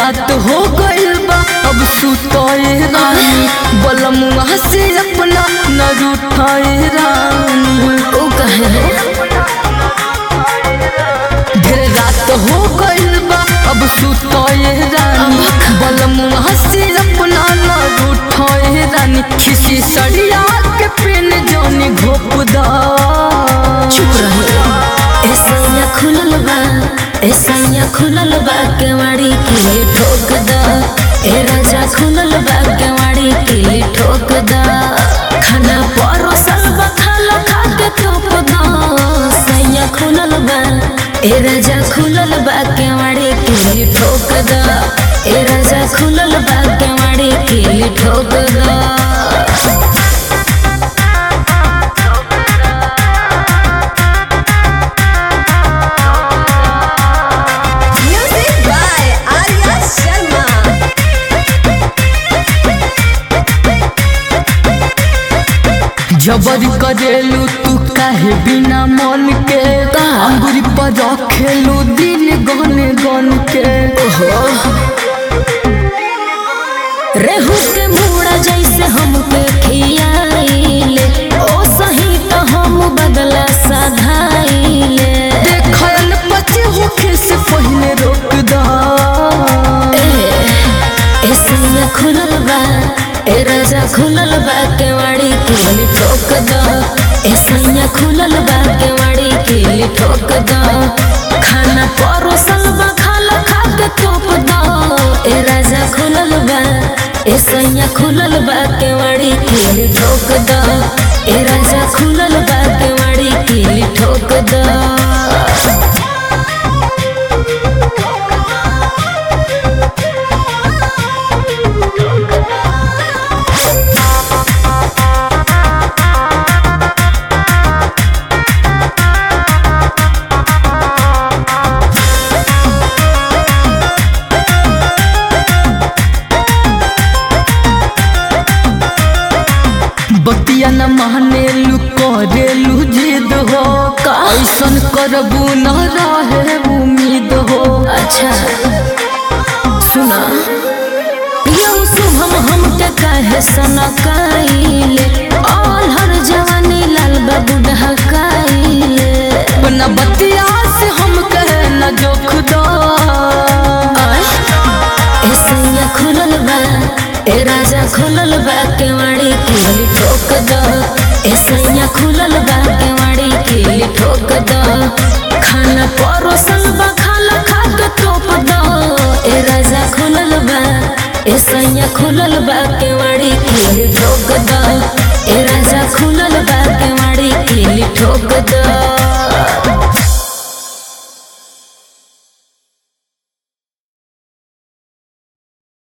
रात हो गइल बा अब सुतए रानी बलमुआ से अपना न रूठाए रानी ओ कहे ढेर रात हो गइल बा अब सुतए रानी बलमुआ से अपना न रूठाए रानी खिसी सड़िया के पेन जानी घोपदा चुप रहे ऐसा खुलल बा ऐसा खुलल बा केवाड़ी के ठोक दा ए राजा खुलल बा केवाड़ी के ठोक दा खाना परोसल बा खाला खा के थोप दा सैया खुलल बा ए राजा खुलल बा केवाड़ी के ठोक दा ए राजा खुलल बा केवाड़ी के ठोक दा Music by Arya Sharma. जबर करेलू तू काहे बिना मन के का? अंगुरी पर रखेलू दिन गन गन के रेहू के मुड़ा जैसे हमके खियाइले ओ सही तो हम बदला सधाइले देखल पचे होखे से पहले रोक दा ए सैया खुलल बा ए राजा खुलल बा केवाड़ी के ठोक दो ए सैया खुलल बा केवाड़ी के ठोक दो खाना परोसल बा खाला खा के तोप दो ए राजा खुलल बा ए सैया खुलल बा केवाड़ी के ठोक दो ए राजा खुलल बा केवाड़ी के ठोक दो बतिया न मानेलू करेलू जिद हो ऐसन करबू न रहे उम्मीद हो अच्छा सुना यौ शुभम हमके कहे सनकाइले ऑल हर जवानी लाल बाबू ढकाइले अपना बतिया से हम कहे न जोख दो ए सैया खुलल बा ए राजा खुलल बा केवाड़ी के ठोक दो ए सैया खुलल बा केवाड़ी के ठोक दो खाना परोसल बा खाला खा के तोप दो ए राजा खुलल बा ए सैया खुलल बा केवाड़ी के ठोक दो ए राजा खुलल बा केवाड़ी के ठोक दो